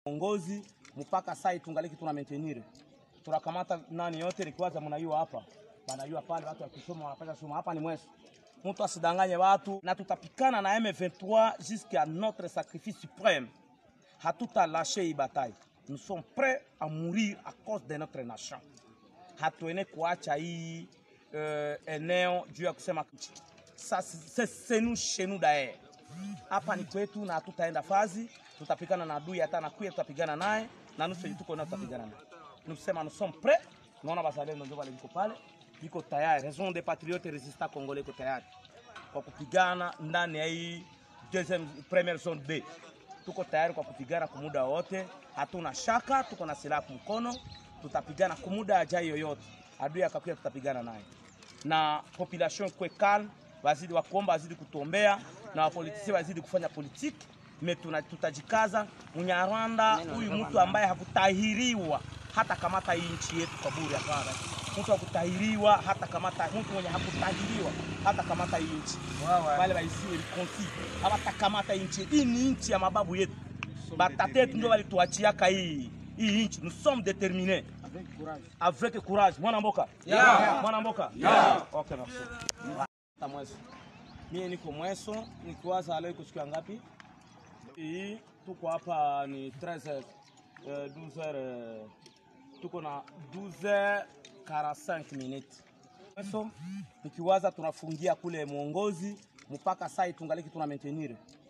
uongozi mpaka sai tungaliki tuna maintenir tunakamata nani yote likiwaza mnayua hapa banayua pale watu wakisoma wanapata soma hapa ni mweso mtu asidanganye watu na tutapikana na M23 jusqu'à notre sacrifice suprême hatutalashe hii bataille nous sommes prêts à mourir à cause de notre nation hatuene kuacha hii uh, eneo juu ya kusema Sa- se- c'est nous chez nous d'ailleurs hapa ni kwetu na hatutaenda fazi tutapigana na adui hata nakuya tutapigana naye na nusu yenye tuko nayo tutapigana naye nusema nous sommes prêts naona bazalendo ndio wale viko pale viko tayari raison des patriotes resistants congolais iko tayari kwa kupigana ndani ya hii deuxième première zone B tuko tayari kwa kupigana kwa muda wote, hatuna shaka, tuko na silaha kwa mkono, tutapigana kwa muda ajai yoyote. Adui akakuja, tutapigana naye, na population kwe calme, wazidi wakuomba, wazidi kutuombea na wapolitisi wazidi kufanya politiki me tuna, tutajikaza. Mnyarwanda huyu mtu ambaye hakutahiriwa hata kamata hii nchi yetu kwa bure, hapana. Mtu hakutahiriwa hata kamata, mtu mwenye hakutahiriwa hata kamata hii nchi wale waisiwe konsi hawatakamata hii nchi. Hii ni nchi ya mababu yetu, batate yetu ndio walituachiaka hii hii nchi. Nous sommes déterminés avec courage. Mwana mboka Yeah. mwana mboka okay, merci. Hata mweso mie niko mweso nikiwaza leo iko siku ya ngapi? Hii tuko hapa ni 13 eh, 12 heures, eh, tuko na 12 45 minutes mweso nikiwaza tunafungia kule mwongozi mpaka sai tungaliki tuna maintenir